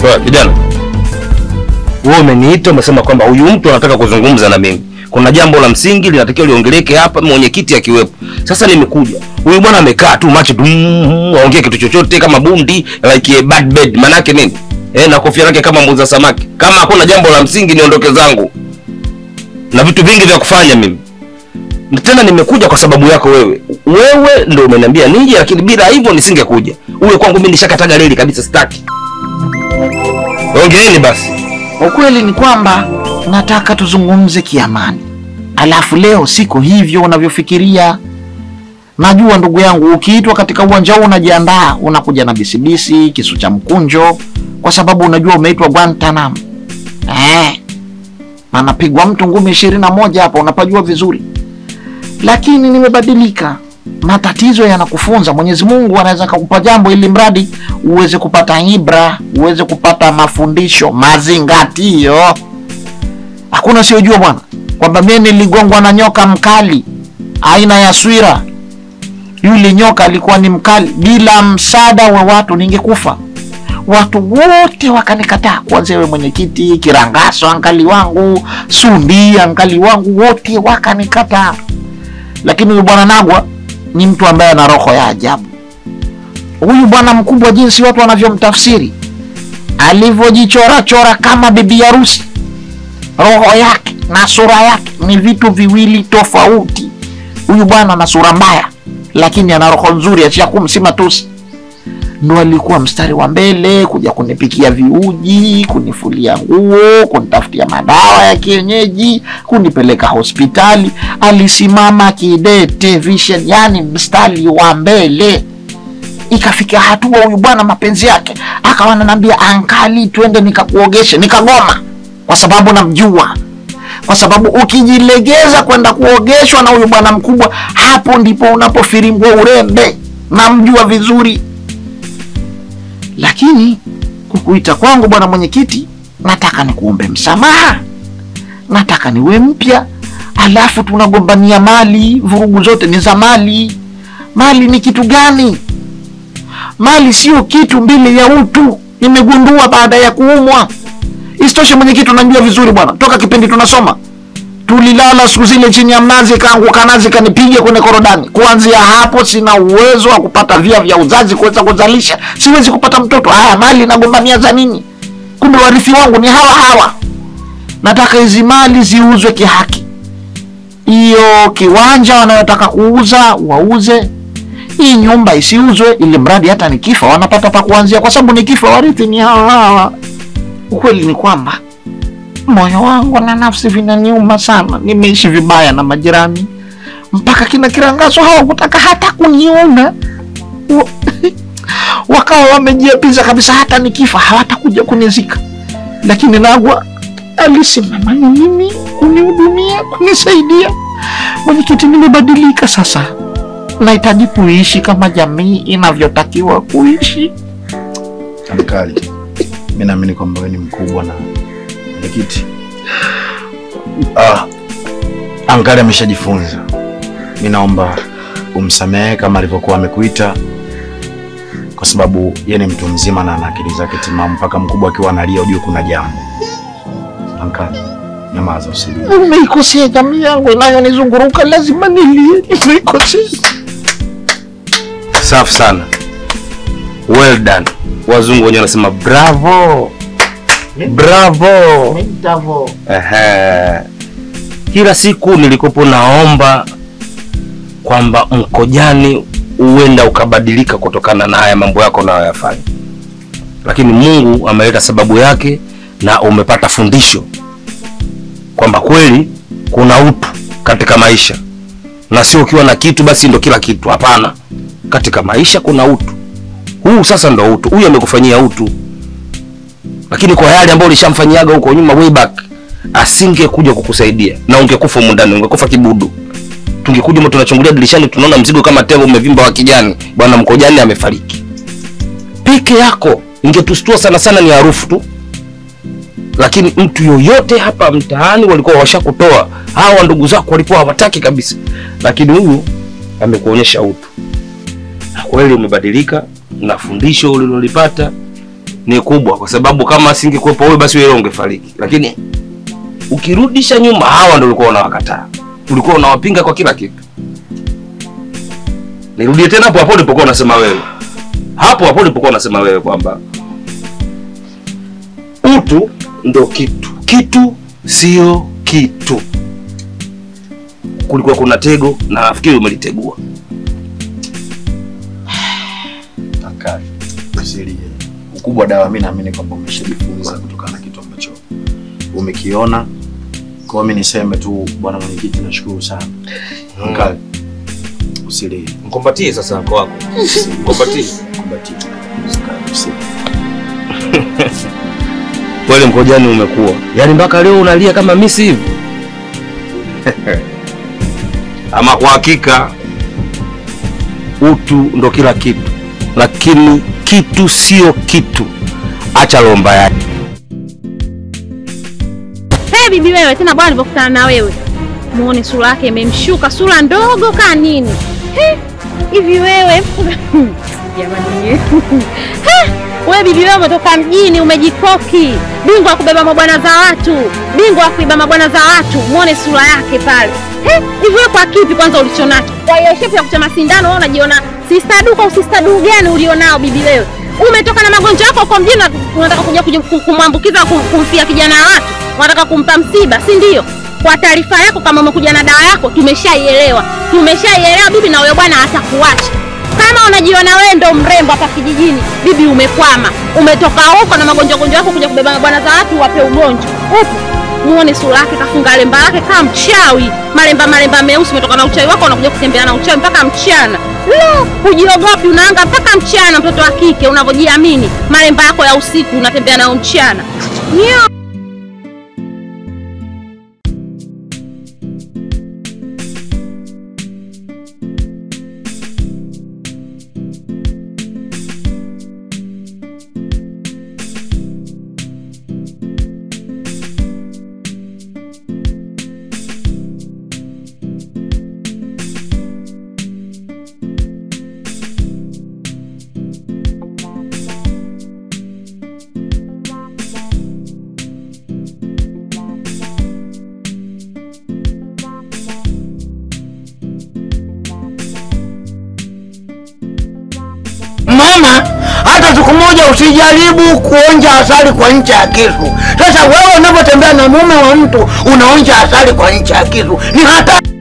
Oya kijana, wewe umeniita umesema kwamba huyu mtu anataka kuzungumza na mimi. Kuna jambo la msingi linatakiwa liongeleke hapa, mwenyekiti akiwepo. Sasa nimekuja, huyu bwana amekaa tu macho tu, mm, aongee kitu chochote kama bundi like a bad bed. Manake nini? Eh, na kofia yake kama muuza samaki. Kama hakuna jambo la msingi, niondoke zangu na vitu vingi vya kufanya mimi. Na tena nimekuja kwa sababu yako wewe. Wewe ndio umeniambia nije, lakini bila hivyo nisingekuja. Uwe kwangu mimi nishakataga reli kabisa, sitaki. Ongeeni basi. Ukweli ni kwamba nataka tuzungumze kiamani, alafu leo siko hivyo unavyofikiria. Najua ndugu yangu, ukiitwa katika uwanja huu unajiandaa, unakuja na bisibisi, kisu cha mkunjo, kwa sababu unajua umeitwa Guantanamo. Eh, anapigwa mtu ngumi ishirini na moja hapa, unapajua vizuri. Lakini nimebadilika, matatizo yanakufunza. Mwenyezi Mungu anaweza kakupa jambo ili mradi uweze kupata ibra, uweze kupata mafundisho, mazingatio. Hakuna siojua bwana kwamba mimi niligongwa na nyoka mkali aina ya swira. Yule nyoka alikuwa ni mkali, bila msaada wa watu ningekufa. Watu wote wakanikataa, kuanzia wewe mwenyekiti, Kirangaso ankali wangu, Sundi ankali wangu, wote wakanikataa. Lakini huyu bwana Nagwa ni mtu ambaye ana roho ya ajabu. Huyu bwana mkubwa, jinsi watu wanavyomtafsiri, alivyojichora chora kama bibi harusi, roho yake na sura yake ni vitu viwili tofauti. Huyu bwana ana sura mbaya, lakini ana roho nzuri, ashakum si matusi. Ndo alikuwa mstari wa mbele kuja kunipikia viuji, kunifulia nguo, kunitafutia madawa ya kienyeji, kunipeleka hospitali. Alisimama kidete vision, yani mstari wa mbele. Ikafika hatua huyu bwana mapenzi yake akawa ananiambia, ankali, twende nikakuogeshe. Nikagoma kwa sababu namjua, kwa sababu ukijilegeza kwenda kuogeshwa na huyu bwana mkubwa, hapo ndipo unapofirimbwa urembe. Namjua vizuri lakini kukuita kwangu bwana mwenyekiti, nataka nikuombe msamaha, nataka niwe mpya, alafu tunagombania mali. Vurugu zote ni za mali. Mali ni kitu gani? Mali sio kitu mbele ya utu, nimegundua baada ya kuumwa. Isitoshe mwenyekiti, unajua vizuri bwana, toka kipindi tunasoma tulilala siku zile chini ya mnazi, kaanguka nazi kanipiga kwenye korodani. Kuanzia hapo sina uwezo wa kupata via vya uzazi kuweza kuzalisha, siwezi kupata mtoto. Haya, mali nagombania za nini? Kumbe warithi wangu ni hawa hawa. Nataka hizi mali ziuzwe kihaki. Hiyo kiwanja wanayotaka kuuza wauze, hii nyumba isiuzwe, ili mradi hata nikifa wanapata pa kuanzia, kwa sababu nikifa warithi ni hawa hawa. Ukweli ni kwamba moyo wangu na nafsi vinaniuma sana. Nimeishi vibaya na majirani, mpaka kina Kirangaso hawakutaka hata kuniona Wa- wakawa wamejiapiza kabisa, hata nikifa hawatakuja kunizika. Lakini Nagwa alisimama na mimi kunihudumia, kunisaidia. Mwenyekiti, nimebadilika sasa, nahitaji kuishi kama jamii inavyotakiwa kuishi. Ankali, mi naamini kwamba wewe ni mkubwa na mwenyekiti. Ah, Ankali ameshajifunza. Mi naomba umsamehe kama alivyokuwa amekuita, kwa sababu yeye ni mtu mzima na ana akili zake timamu. Mpaka mkubwa akiwa analia, ujue kuna jambo. Ankali, nyamaza, usilie. Nimeikosea jamii yangu inayonizunguruka, lazima nilie. Nimeikosea. Safi sana, well done. Wazungu wenyewe wanasema bravo, bravo. Ndavo. Ehe. Kila siku nilikopo naomba kwamba Mkojani huenda ukabadilika kutokana na haya mambo yako unayoyafanya, lakini Mungu ameleta sababu yake na umepata fundisho kwamba kweli kuna utu katika maisha, na sio ukiwa na kitu basi ndo kila kitu. Hapana, katika maisha kuna utu. Huu sasa ndo utu, huyu amekufanyia utu, lakini kwa yale ambayo ulishamfanyiaga huko nyuma way back asingekuja kukusaidia na ungekufa humu ndani, ungekufa kibudu. Tungekuja mtu tunachungulia dirishani, tunaona mzigo kama tembo umevimba wa kijani, bwana Mkojani amefariki. Peke yako ingetustua sana sana, ni harufu tu, lakini mtu yoyote hapa mtaani walikuwa washakutoa. Hawa ndugu zako walikuwa hawataki kabisa, lakini huyu amekuonyesha utu, na kweli umebadilika, na fundisho ulilolipata ni kubwa, kwa sababu kama asingekuwepo wewe, basi wewe ungefariki. Lakini ukirudisha nyuma, hawa ndio ulikuwa unawakataa, ulikuwa unawapinga kwa kila kitu. Nirudie tena hapo hapo ulipokuwa unasema wewe, hapo hapo ulipokuwa unasema wewe kwamba utu ndo kitu, kitu sio kitu. Kulikuwa kuna tego na nafikiri umelitegua. Ankali, usilie. Ukubwa dawa, mi naamini kwamba umeshajifunza kutokana na kitu ambacho umekiona. Kwa hiyo mi niseme tu, bwana mwenyekiti, nashukuru sana. Ankali, usilie. Mkumbatie sasa mko wako, mkumbatie. Kumbatia. Ankali, usilie. Kweli mkojani umekuwa, yaani mpaka leo unalia kama misi hivi. Ama kwa hakika utu ndo kila kitu, lakini kitu sio kitu. Acha lomba yake. Hey, bibi wewe tena bwana nilipokutana na wewe. Muone sura yake imemshuka, sura ndogo kaa nini. He, hivi wewe jamani. He, wewe bibi wewe umetoka mjini umejikoki. Bingwa wa kubeba mabwana za watu. Bingwa wa kuiba mabwana za watu. Muone sura yake pale. He, hivi wewe kwa kipi kwanza ulichonacho? Kwa hiyo shepu ya kuchoma sindano wewe unajiona sister du kwa sister du gani ulionao bibi wewe? Umetoka na magonjwa yako huko mjini na unataka kuja kuja kum- kumwambukiza kum- kumfia kijana wa watu. Unataka kumpa msiba, si ndio? Kwa taarifa yako, kama umekuja na dawa yako, tumeshaielewa, tumeshaielewa bibi, na huyo bwana atakuacha. Kama unajiona wewe ndo mrembo hapa kijijini, bibi, umekwama. Umetoka huko na magonjwa gonjwa yako kuja kubeba bwana za watu, wape ugonjwa upo. Muone sura yake, kafunga lemba lake kama mchawi, malemba malemba meusi. Umetoka na uchawi wako, unakuja kutembea na uchawi mpaka mchana. Lo, hujiogopi, unaanga mpaka mchana. Mtoto wa kike unavyojiamini, malemba yako ya usiku unatembea nayo mchana. Nyo. Mama, hata siku moja usijaribu kuonja asali kwa ncha ya kisu. Sasa wewe unapotembea na mume wa mtu unaonja asali kwa ncha ya kisu, ni hatari.